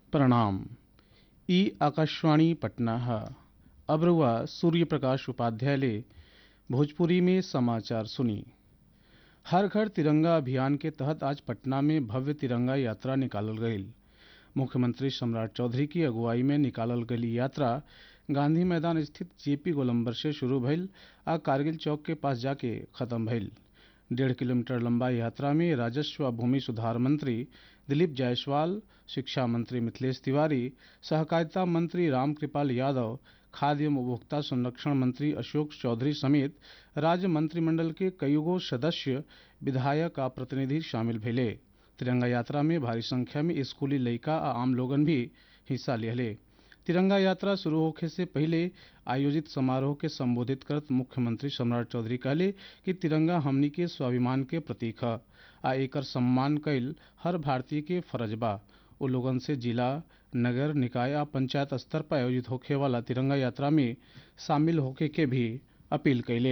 प्रणाम ई आकाशवाणी पटना है अब रुआ सूर्य प्रकाश उपाध्याय ले भोजपुरी में समाचार सुनी हर घर तिरंगा अभियान के तहत आज पटना में भव्य तिरंगा यात्रा निकालल गईल मुख्यमंत्री सम्राट चौधरी की अगुवाई में निकालल गई यात्रा गांधी मैदान स्थित जेपी गोलंबर से शुरू भइल आ कारगिल चौक के पास जाके खत्म भइल डेढ़ किलोमीटर लंबा यात्रा में राजस्व व भूमि सुधार मंत्री दिलीप जायसवाल शिक्षा मंत्री मिथिलेश तिवारी सहकारिता मंत्री रामकृपाल यादव खाद्य एवं उपभोक्ता संरक्षण मंत्री अशोक चौधरी समेत राज्य मंत्रिमंडल के कईगो सदस्य विधायक आ प्रतिनिधि शामिल भेले तिरंगा यात्रा में भारी संख्या में स्कूली लइका आ आम लोगन भी हिस्सा लिहले तिरंगा यात्रा शुरू होखे से पहले आयोजित समारोह के संबोधित करत मुख्यमंत्री सम्राट चौधरी कहले कि तिरंगा हमनी के स्वाभिमान के प्रतीक ह आ एकर सम्मान कईल हर भारतीय के फर्ज बा ओ लोगन से जिला नगर निकाय आ पंचायत स्तर पर आयोजित होखे वाला तिरंगा यात्रा में शामिल होखे के भी अपील कैले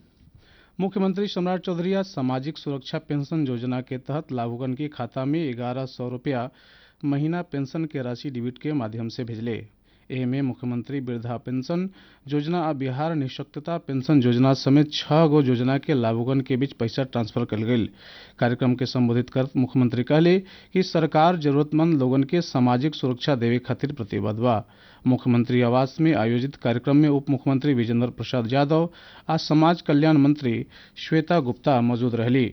मुख्यमंत्री सम्राट चौधरी आज सामाजिक सुरक्षा पेंशन योजना के तहत लाभुकन के खाता में ग्यारह सौ रुपया महीना पेंशन के राशि डिबिट के माध्यम से भेजले एह में मुख्यमंत्री वृद्धा पेंशन योजना आ बिहार निःशक्तता पेंशन योजना समेत छह गो योजना के लाभुकन के बीच पैसा ट्रांसफर कल गई कार्यक्रम के संबोधित कर मुख्यमंत्री कहले कि सरकार जरूरतमंद लोगन के सामाजिक सुरक्षा देवे खातिर प्रतिबद्ध बा मुख्यमंत्री आवास में आयोजित कार्यक्रम में उप मुख्यमंत्री विजेंद्र प्रसाद यादव आ समाज कल्याण मंत्री श्वेता गुप्ता मौजूद रहली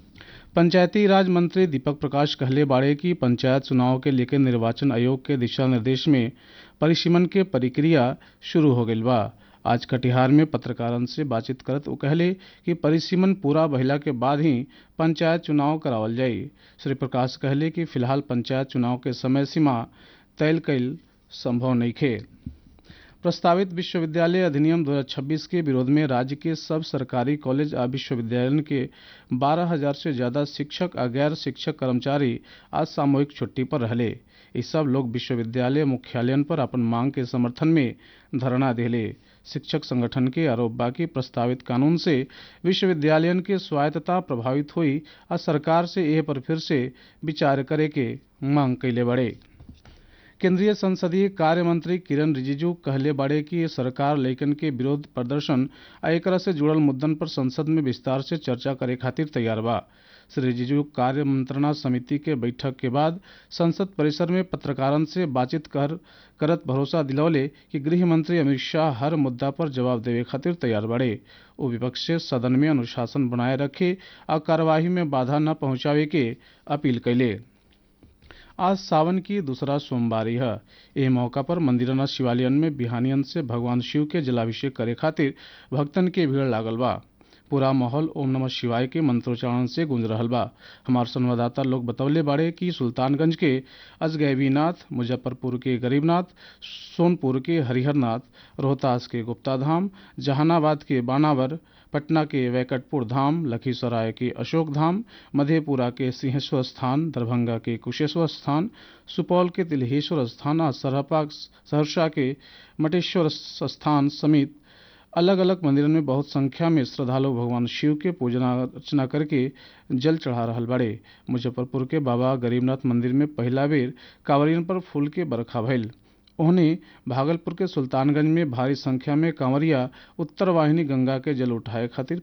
पंचायती राज मंत्री दीपक प्रकाश कहले बाड़े कि पंचायत चुनाव के लेकर निर्वाचन आयोग के दिशा निर्देश में परिसीमन के प्रक्रिया शुरू हो गई बा आज कटिहार में पत्रकारन से बातचीत करत वो कहले कि परिसीमन पूरा भइला के बाद ही पंचायत चुनाव करावल जाई श्री प्रकाश कहले कि फिलहाल पंचायत चुनाव के समय सीमा तय कईल संभव नइखे प्रस्तावित विश्वविद्यालय अधिनियम 2026 के विरोध में राज्य के सब सरकारी कॉलेज आ विश्वविद्यालय के 12,000 से ज्यादा शिक्षक आ गैर शिक्षक कर्मचारी आज सामूहिक छुट्टी पर रहले ये सब लोग विश्वविद्यालय मुख्यालयन पर अपन मांग के समर्थन में धरना दिले शिक्षक संगठन के आरोप बा कि प्रस्तावित कानून से विश्वविद्यालयन के स्वायत्तता प्रभावित हुई आ सरकार से एह पर फिर से विचार करे के मांग कैले बड़े केंद्रीय संसदीय कार्य मंत्री किरण रिजिजू कहले बाड़े कि सरकार लइकन के विरोध प्रदर्शन आ एकरा से जुड़ल मुद्दन पर संसद में विस्तार से चर्चा करे खातिर तैयार बा श्री रिजिजू कार्य मंत्रणा समिति के बैठक के बाद संसद परिसर में पत्रकारन से बातचीत कर करत भरोसा दिलौले कि गृह मंत्री अमित शाह हर मुद्दा पर जवाब देवे खातिर तैयार बड़े वो विपक्ष से सदन में अनुशासन बनाए रखे और कार्यवाही में बाधा न पहुंचावे के अपील कैले आज सावन की दूसरा सोमवारी है एह मौका पर मंदिरना शिवालयन में बिहानियन से भगवान शिव के जलाभिषेक करे खातिर भक्तन के भीड़ लागल बा पूरा माहौल ओम नमः शिवाय के मंत्रोच्चारण से गूंज रहल बा हमार संवाददाता लोग बतौले बाड़े कि सुल्तानगंज के अजगैबीनाथ मुजफ्फरपुर के गरीबनाथ सोनपुर के हरिहरनाथ रोहतास के गुप्ता धाम जहानाबाद के बानावर पटना के वैकटपुर धाम लखीसराय के अशोक धाम मधेपुरा के सिंहेश्वर स्थान दरभंगा के कुशेश्वर स्थान सुपौल के तिलहेश्वर स्थान और सरहपा सहरसा के मटेश्वर स्थान समेत अलग अलग मंदिरों में बहुत संख्या में श्रद्धालु भगवान शिव के पूजना अर्चना करके जल चढ़ा रहल बड़े मुजफ्फरपुर के बाबा गरीबनाथ मंदिर में पहला बेर कांवरियन पर फूल के बरखा भइल उन्हें भागलपुर के सुल्तानगंज में भारी संख्या में कांवरिया उत्तर वाहिनी गंगा के जल उठाए खातिर